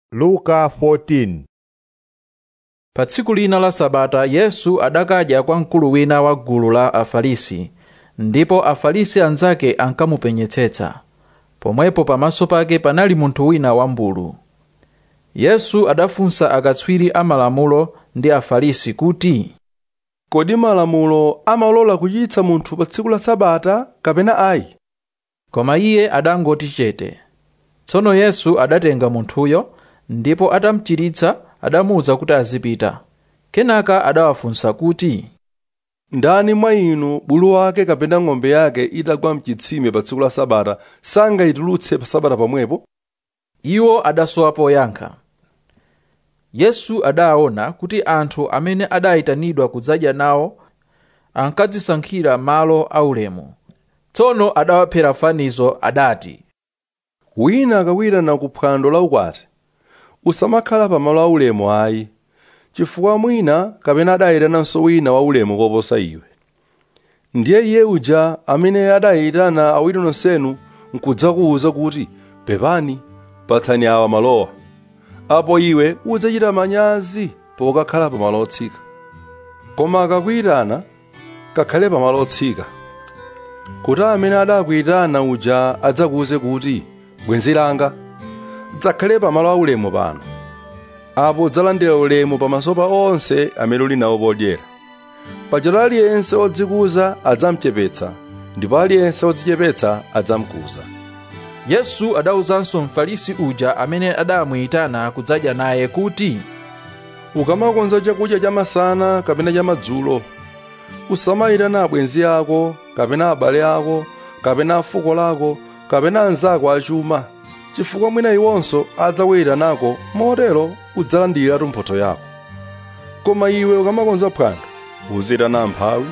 luka 14 pa tsiku lina la sabata yesu adakadya kwa mkulu wina wa gulu la afarisi ndipo afarisi anzake ankamupenyetsetsa pomwepo pamaso pake panali munthu wina wambulu yesu adafunsa akatswiri amalamulo ndi afarisi kuti kodi malamulo amalola kuchiritsa munthu pa tsiku la sabata kapena ayi koma iye adangoti chete tsono yesu adatenga munthuyo ndipo atamuchiritsa adamuwuza kuti azipita kenaka adawafunsa kuti ndani mwa inu bulu wake kapena ng'ombe yake itagwa mchitsime pa tsiku la sabata sangayitulutse pa sabata pomwepo iwo adasowa poyankha yesu adaona kuti anthu amene adayitanidwa kudzadya nawo ankadzisankhira malo aulemu tsono adawaphera fanizo adati wina akakuyitana ku phwando la ukwati usamakhala pa malo aulemu ayi chifukwa mwina kapena adayitananso wina waulemu koposa iwe ndiye iye uja amene adayitana awiri nonsenu nkudzakuwuza kuti pepani patsani awa malowa apo iwe udzachita manyazi pokakhala pa malo otsika koma akakuyitana kakhale pa malo otsika kuti amene adakuyitana uja adzakuwuze kuti bwenzi langa dzakhale pa malo aulemu pano apo udzalandira ulemu pamaso pa onse amene uli nawo podyera pajatu aliyense odzikuza adzamuchepetsa ndipo aliyense odzichepetsa adzamukuza yesu adawuzanso mfarisi uja amene adamuyitana kudzadya naye kuti ukamakonza chakudya chamasana kapena chamadzulo usamayitana abwenzi ako kapena abale ako kapena afuko lako kapena anzako achuma chifukwa mwina iwonso adzakuyitanako motero udzalandiratu mphotho yako koma iwe ukamakonza phwando uzitana amphawi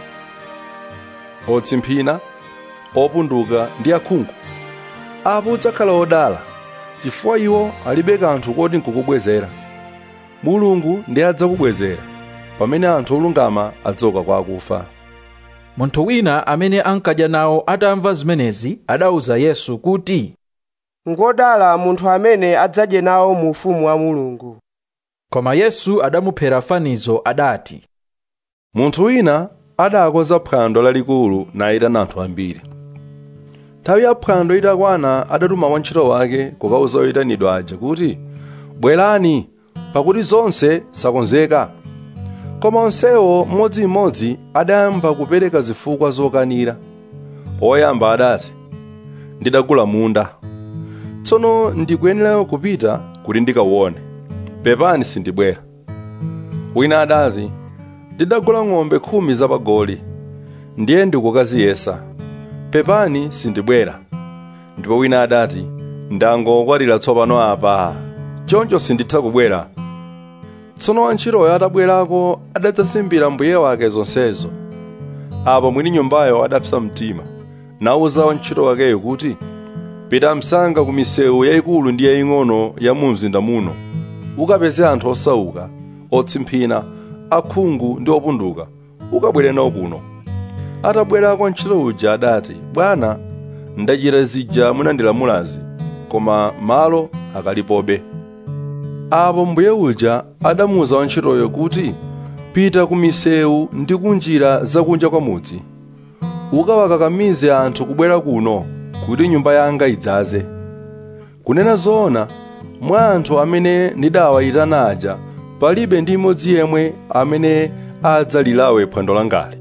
otsimphina opunduka ndi akhungu apo udzakhala odala chifukwa iwo alibe kanthu koti nkukubwezera mulungu ndi adzakubwezera pamene anthu olungama adzauka kwa akufa munthu wina amene ankadya nawo atamva zimenezi adawuza yesu kuti ngodala munthu amene adzadye nawo mu ufumu wa mulungu koma yesu adamuphera fanizo adati munthu wina adakonza phwando lalikulu nayitana anthu ambiri nthawi ya phwando itakwana adatuma wantchito wake kukawuza oyitanidwa aja kuti bwerani pakuti zonse zakonzeka koma onsewo mmodzimmodzi adayamba kupereka zifukwa zokanira oyamba adati ndidagula munda tsono ndikuyenera kupita kuti ndikawuone pepani sindibwera wina adati ndidagula ng'ombe khumi zapagoli ndiye ndikukaziyesa pepani sindibwera ndipo wina adati ndangokwatira tsopano apa choncho sinditha kubwera tsono wantchitoyo atabwerako adadzasimbira mbuye wake zonsezo apo mwini nyumbayo adapsa mtima nawuza wantchito wakeyo kuti pita msanga ku misewu yayikulu ndi yaying'ono ya mu mzinda muno ukapeze anthu osauka otsimphina akhungu ndi opunduka ukabwere nawo kuno atabwerako ntchito uja adati bwana ndachita zija munandilamulazi koma malo akalipobe apo mbuye uja adamuwuza wantchitoyo kuti pita ku misewu ndi kunjira zakunja kwa mudzi ukawakakamize anthu kubwera kuno kuti nyumba yanga idzaze kunena zoona mwa anthu amene ndidawayitana aja palibe ndi imodzi yemwe amene adzalilawe phwando langali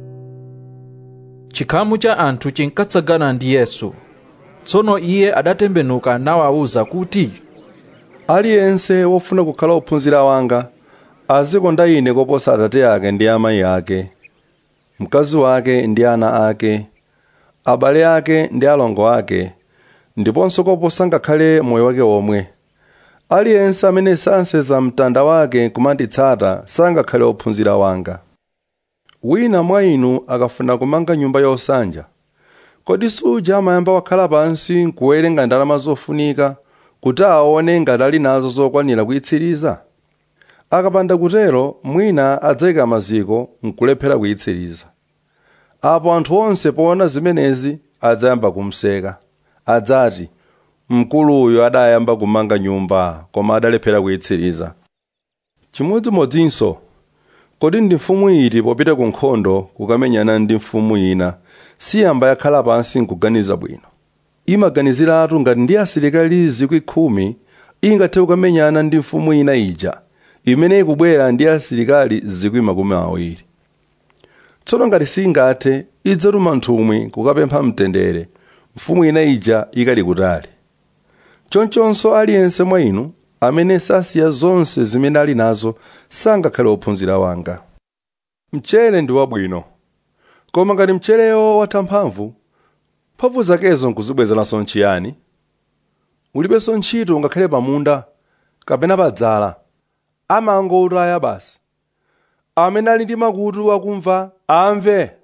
chikhamu cha anthu chinkatsagana ndi yesu tsono iye adatembenuka nawawuza kuti aliyense wofuna kukhala ophunzira wanga azikonda ine koposa atate ake ndi amayi ake mkazi wake ndi ana ake abale ake ndi alongo ake ndiponso koposa ngakhale moyo wake omwe aliyense amene sanseza mtanda wake kumanditsata sangakhale ophunzira wanga wina mwa inu akafuna kumanga nyumba yosanja kodi suja amayamba wakhala pansi nkuwerenga ndalama zofunika kuti aone ngati ali nazo zokwanira kuyitsiriza akapanda kutero mwina adzayika maziko nkulephera kuyitsiriza apo anthu onse poona zimenezi adzayamba kumseka adzati mkuluyo adayamba kumanga nyumba koma adalephera kuyitsiriza chimodzimodzinso kodi ndi mfumu iti popita ku nkhondo kukamenyana ndi mfumu ina siyamba yakhala pansi nkuganiza bwino imaganiziratu ngati ndi asilikali zikwi khumi ingathe kukamenyana ndi mfumu ina ija imene ikubwera ndi asilikali zikwi makumi awiri tsono ngati singathe idzatuma nthumwi kukapempha mtendere mfumu ina ija ikali kutali chonchonso aliyense mwa inu amene sasiya zonse zimene ali nazo sangakhale ophunzira wanga mchere ndi wabwino koma ngati mcherewo watha mphamvu mphamvu zakezo nkuzibwezeranso nchiyani ulibenso ntchito ngakhale pamunda kapena padzala amangowutaya basi amene ali ndi makutu akumva amve